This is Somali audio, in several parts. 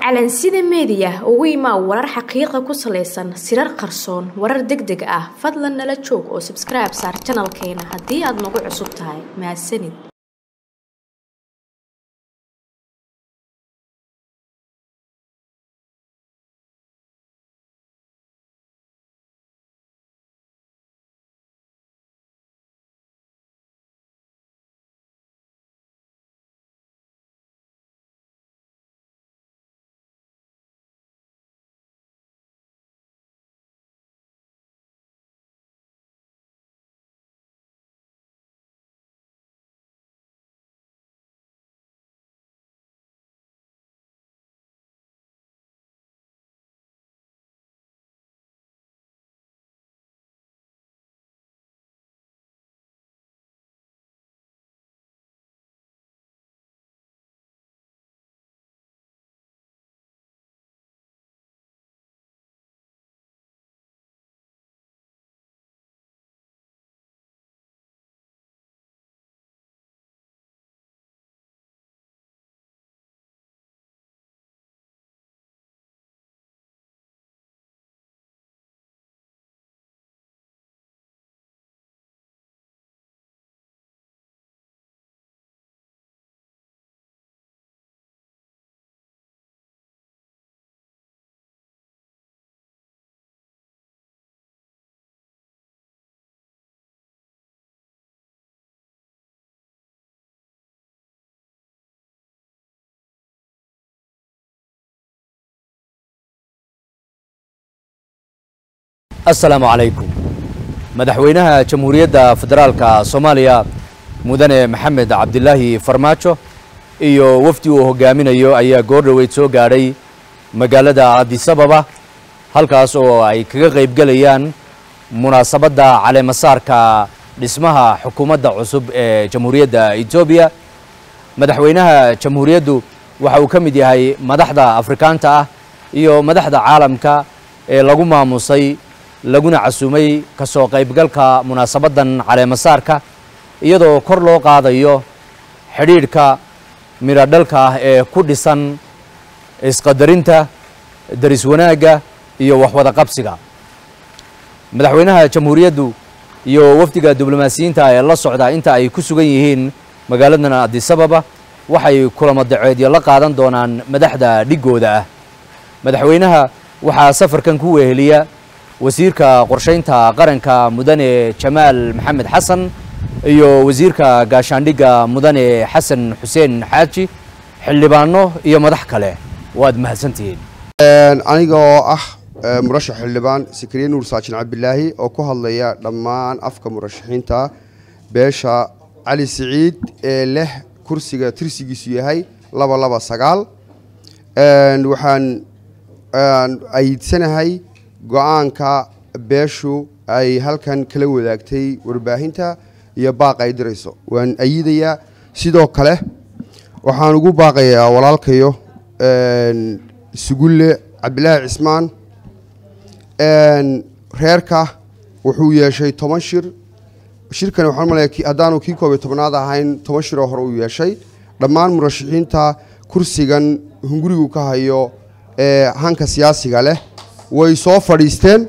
calansida meediya ugu imaa warar xaqiiqa ku salaysan sirar qarsoon warar deg deg ah fadlan nala joog oo sabskribe saar janalkeena haddii aad nagu cusub tahay mahadsanid assalaamu calaykum madaxweynaha jamhuuriyadda federaalka soomaaliya mudane maxamed cabdilaahi farmaajo iyo wafdi uu hogaaminayo ayaa goor dhoweyd soo gaadhay magaalada adisababa halkaas oo ay kaga qaybgelayaan munaasabadda caleemasaarka dhismaha xukuumadda cusub ee jamhuuriyadda etoobiya madaxweynaha jamhuuriyaddu waxa uu ka mid yahay madaxda afrikaanta ah iyo madaxda caalamka ee lagu maamusay laguna casuumay ka soo qaybgalka munaasabaddan caleemasaarka iyadoo kor loo qaadayo xidhiidhka midhodhalka ah ee ku dhisan isqadarinta daris wanaagga iyo waxwada qabsiga madaxweynaha jamhuuriyaddu iyo wafdiga diblomaasiyiinta ee la socda inta ay ku sugan yihiin magaaladan adisababa waxay kulamo daceedyo la qaadan doonaan madaxda dhiggooda ah madaxweynaha waxaa safarkan ku weheliya wasiirka qorshaynta qaranka mudane jamaal maxamed xasan iyo wasiirka gaashaandhigga mudane xasan xuseen xaaji xildhibaano iyo madax kale waad mahadsantihiin aniga oo ah murashax xildhibaan sakariye nuur saajin cabdilaahi oo ku hadlaya dhammaan afka murashaxiinta beesha cali siciid ee leh kursiga tirsigiisu yahay laba laba sagaal waxaan ayidsanahay go-aanka beeshu ay halkan kala wadaagtay warbaahinta iyo baaq ay dirayso waan ayidayaa sidoo kale waxaan ugu baaqayaa walaalkayo sugulle cabdilaahi cismaan reerka wuxuu yeeshay toban shir shirkan waxaan malaya haddaanu kii koob iyo tobnaad ahayn toban shiroo hore uu yeeshay dhammaan murashaxiinta kursigan hungurigu ka hayo ee hanka siyaasiga leh way soo fadhiisteen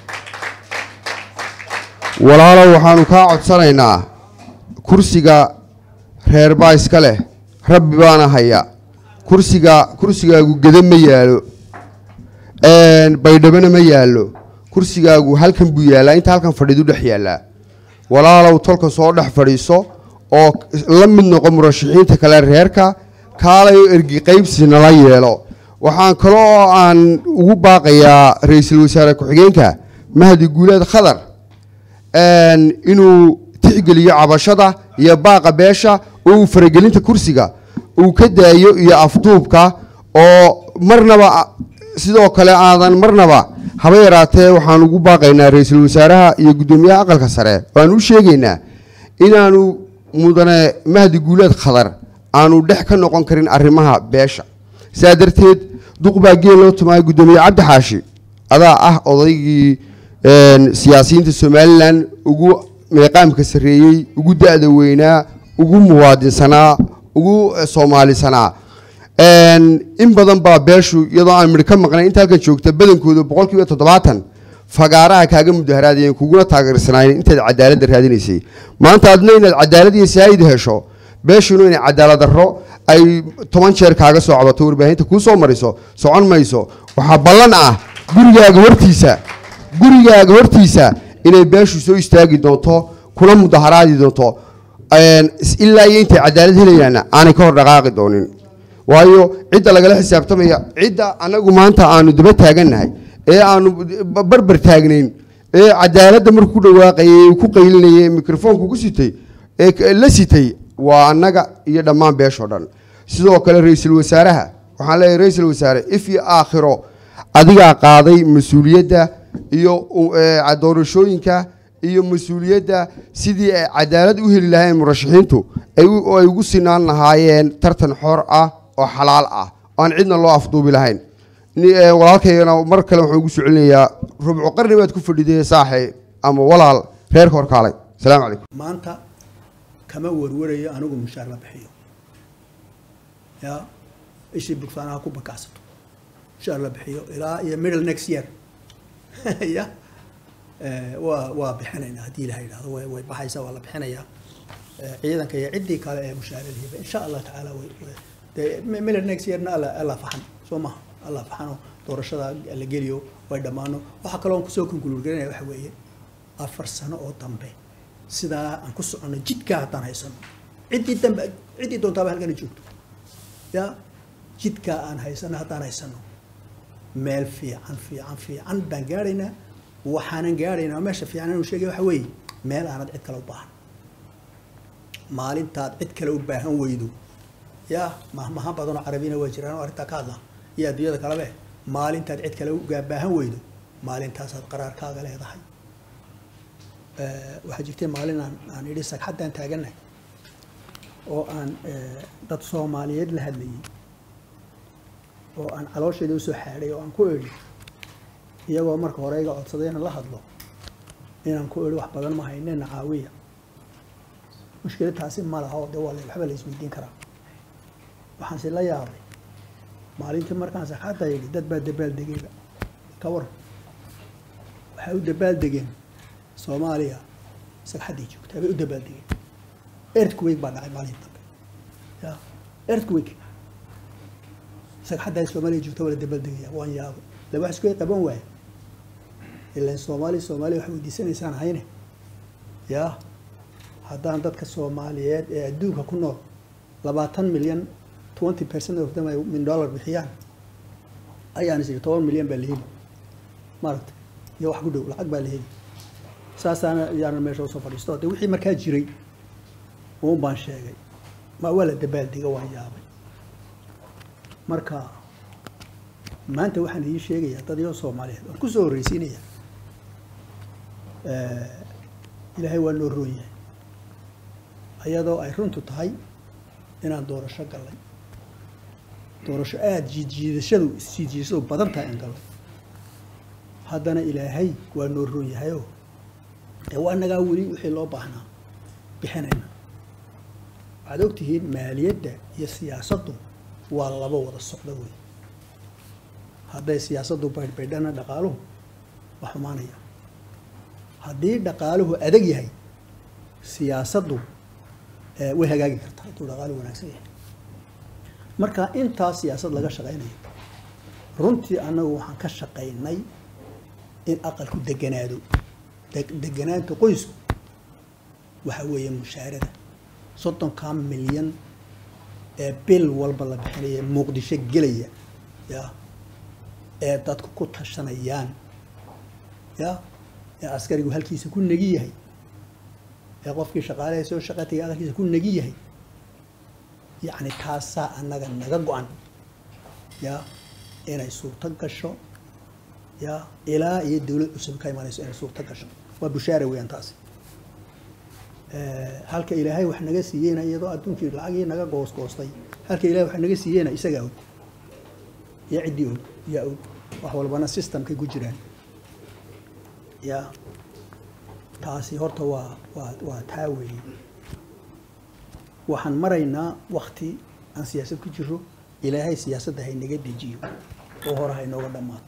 walaalow waxaanu kaa codsanaynaa kursiga reer baa iska leh rabbi baana haya kursiga kursigaagu geda ma yaalo baydhabana ma yaallo kursigaagu halkan buu yaallaa inta halkan fadhiidu dhex yaallaa walaalow tolka soo dhex fadhiiso oo la mid noqo murashaxiinta kale reerka kaalayo ergi qaybsi nala yeelo waxaan kale oo aan ugu baaqayaa ra-iisul wasaare ku-xigeenka mahdi guuleed khadar inuu tixgeliyo cabashada iyo baaqa beesha oo uu faragelinta kursiga uu ka daayo iyo afduubka oo marnaba sidoo kale aadan marnaba haba yaraatee waxaan ugu baaqaynaa ra-iisul wasaaraha iyo guddoomiyaha aqalka sare waan u sheegaynaa inaanu mudane mahdi guuleed khadar aanu dhex ka noqon karin arrimaha beesha saa darteed duq baa geel loo tumaaya guddoomiye cabdi xaashi adaa ah odaygii siyaasiyiinta somalilan ugu meeqaamka sarreeyey ugu da-da weynaa ugu muwaadinsanaa ugu soomaalisanaa in badan baa beeshu iyadoo aan midho ka maqnay inta halkan joogta badankooda boqolkiiba toddobaatan fagaaraha kaaga mudaharaadayeen kuguna taageersanaayeen intaad cadaaladda raadinaysay maanta adna inaad cadaalad iyo saayid hesho beeshuna inay cadaalad darro ay toban jeer kaaga soo cabato warbaahinta kuu soo mariso socon mayso waxaa ballan ah gurigaaga hortiisa gurigaaga hortiisa inay beeshu soo istaagi doonto kuna mudaharaadi doonto ilaa iyo intay cadaalad helayaana aanay ka hor dhaqaaqi doonin waayo cidda lagala xisaabtamaya cidda anagu maanta aanu daba taagannahay ee aanu barbar taagnayn ee cadaaladda markuu ku dhawaaqayay ee ku qaylinayay mikrofoonku ku sitay ee la sitay waa annaga iyo dhammaan beeshoo dhan sidoo kale ra-iisul wasaaraha waxaan leeyahay ra-iisul wasaare if iyo aakhiro adigaa qaaday mas-uuliyadda iyo doorashooyinka iyo mas-uuliyadda sidii ay cadaalad u heli lahayn murashaxiintu ay ugu sinaan lahaayeen tartan xor ah oo xalaal ah oo aan cidna loo afduubi lahayn walaalkaygana mar kale waxaan ugu soo celinayaa rubco qarni baad ku fadhiday saaxe ama walaal reerka horkaalay asalaamu calaykum maanta kama warwarayo anigu mushaar la bixiyo ya ishii bugsaanaha ku bakacsato mushaar la bixiyo ilaa iyo middle next year ya waa waa bixinaynaa haddii ilaha yidhahdo way way baxaysaa waa la bixinayaa ciidanka iyo ciddii kale ee mushaaradiiba insha allah tacaala way dee middle next yearna alla alla faxan soo maha alla faxano doorashada la geliyo way dhammaano waxaa kaloo aan kusoo konkuluurgarinaya waxa weeye afar sano oo dambe sidaa aan ku soconno jidkaa haddaan haysano ciddii dambe ciddii doontaaba halkana joogto ya jidkaa aan haysano haddaan haysano meel fiican fiican fiican baan gaadhaynaa waxaanan gaadhaynaa meesha fiican inuu sheegay waxa weeye meel aanad cid kale u baahan maalintaad cid kale u baahan weydo ya mahmaha badanoo carabina waa jiraan oo arrintaa ka hadla iyo adduunyada kalebe maalintaad cid kale ugaa baahan weydo maalintaasaad qaraarkaaga leedahay waxaa jirtay maalin aan aan idhi sagxaddaan taagannahay oo aan dad soomaaliyeed la hadlayay oo aan caloosheeda usoo xaadhay oo aan ku idhi iyagoo marka hore iga codsaday inaan la hadlo inaan ku idhi wax badan ma haynena caawiya mushkila taasi ma laha oo de waa waxba la isweydiin karaa waxaanse la yaabay maalintii markaan sagxadda yidhi dad baa dabaaldegayba ka waran waxay u dabaaldegeen soomaaliya sagxaddii joogtaa bay u dabaaldegeen earthquake baa dhacay maalinta dambe ya earthquake sagxaddaa soomaaliya joogta waa la dabaaldegaya waan yaabay la wax isku qaban waaya ilaan soomaaliya soomaaliya waxay weydiisanaysaan hayne ya haddaan dadka soomaaliyeed ee adduunka ku nool labaatan milyan twenty percent of them ay min dollar bixiyaan ayaan is toban milyan baa la heli maaragta iyo wax ku dhow lacag baa la heli saasaana yaana meesha usoo fadhiisto de wixii markaa jiray uun baan sheegay ma waa la dabaaldega waan yaabay marka maanta waxaan idiin sheegayaa dad iyo soomaaliyeed waan kusoo horreysiinaya ilaahay waa noo roon yahay ayadoo ay runtu tahay inaan doorasho gallay doorasho aada jiidjiidashadu isjiidjiidashadu badan tahay aan gallo haddana ilaahay waa noo roon yahayoo ee waa nagaa weli wixii loo baahnaa bixinayna waxaad ogtihiin maaliyadda iyo siyaasaddu waa laba wada socda wey hadday siyaasaddu baydhbaydhana dhaqaaluhu waa xumaanaya haddii dhaqaaluhu adag yahay siyaasaddu way hagaagi kartaa hadduu dhaqaaluhu wanaagsan yahay marka intaa siyaasad laga shaqaynayo runtii annagu waxaan ka shaqaynay in aqalku deganaado deganaanta qoysku waxa weeye mushaarada soddonkaa milyan ee bil walba la bixinaya muqdisho gelaya ya ee dadku ku tashanayaan ya ee askarigu halkiisa ku negi yahay ee qofkii shaqaalaha soo shaqa tagay aqalkiisa ku negi yahay yacni taasaa annaga naga go-an ya inay suurto gasho ya ilaa iyo dawlad cusub ka imanayso inay suurto gasho waa bushaara weeyaan taasi halka ilaahay wax naga siiyeyna iyadoo adduunkii lacagii naga goosgoostay halka ilahay wax naga siiyeyna isagaa og iyo ciddii og yaa og wax walbana systemkay ku jiraan ya taasi horta waa waa waa taa weeye waxaan maraynaa wakti aan siyaasad ku jiro ilaahay siyaasadda haynaga dejiyo oo hore haynooga dhammaato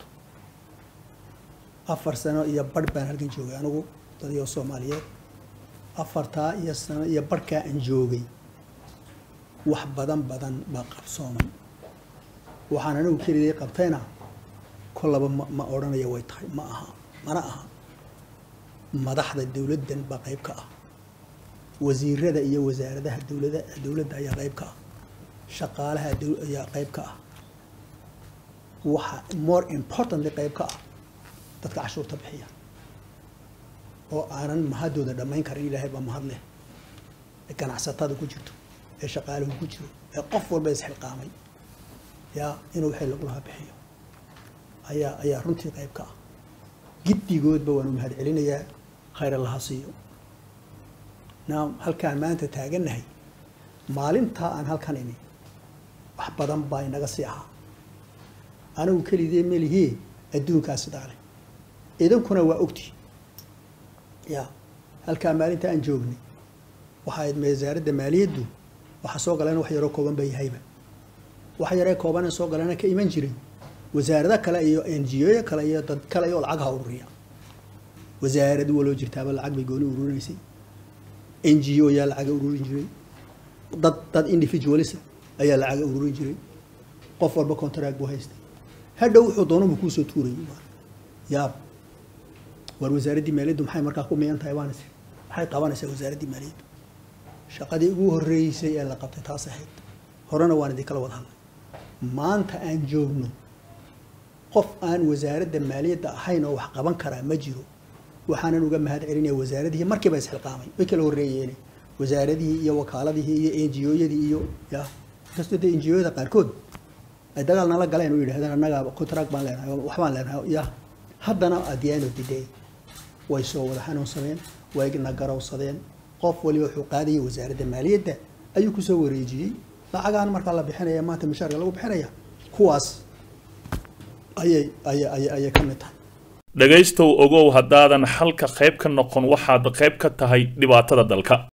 afar sano iyo barh baan halkan joogay anigu dadyo soomaaliyeed afartaa iyo sano iyo barhkaa aan joogay wax badan badan baa qabsoomay waxaan anigu keliday qabtayna kollaba ma ma odhanaya way tahay ma aha mana aha madaxda dowladdan baa qayb ka ah wasiirada iyo wasaaradaha dowlada dowladda ayaa qayb ka ah shaqaalaha dow- ayaa qayb ka ah waxa more importantly qayb ka ah dadka cashuurta bixiya oo aanan mahadooda dhammayn karin ilaahay baa mahad leh ee ganacsatada ku jirto ee shaqaaluhu ku jiro ee qof walba isxilqaamay yaa inuu wixii lagu lahaa bixiyo ayaa ayaa runtii qayb ka ah giddigoodba waanu mahad celinayaa khayr allaha siiyo naam halkaan maanta taagannahay maalintaa aan halkan imi wax badan baa inaga sii ahaa anigu kelidee melihee adduunkaa sidaa leh idinkuna waa ogti ya halkaa maalinta aan joognay waxa ayd wasaaradda maaliyaddu waxa soo galeen wax yaroo kooban ba yahayba wax yaree koobanee soo galena ka iman jiray wasaarado kale iyo n g o kale iyo dad kale oo lacag ha ururiya wasaarad waloo jirtaaba lacag bay gooni ururinaysay n g o yaa lacaga ururin jiray dad dad individualisa ayaa lacaga ururin jiray qof walba contract buu haystay hadhow wuxuu doonubu kuusoo tuurayay yaab war wasaaraddii maaliyaddu maxay markaa ku miyan tahay waan is maxay qabanaysaa wasaaraddii maaliyaddu shaqadii ugu horreysay ee la qabtay taas ahayd horena waan idinkala wada hadlay maanta aan joogno qof aan wasaaradda maaliyadda ahayn oo wax qaban karaa ma jiro waxaanan uga mahad celinaya wasaaradihii markiiba isxilqaamay way kala horreeyeen wasaaradihii iyo wakaaladihii iyo n g o-yadii iyo ya inkastoo dee n g o-yada qaarkood ay dagaal nala galeen oo yidhahdeen annaga contract baan leenahay waxbaan leenahay ya haddana at the end of the day way soo wada xanuunsadeen way na garowsadeen qof waliba wuxuu qaadayay wasaaradda maaliyadda ayuu kusoo wareejiyey lacagaan markaa la bixinaya maanta mishaarka lagu bixinaya kuwaas ayay ayay ayay ayay ka mid tahay dhegaystow ogow haddaadan xalka qayb ka noqon waxaad qayb ka tahay dhibaatada dalka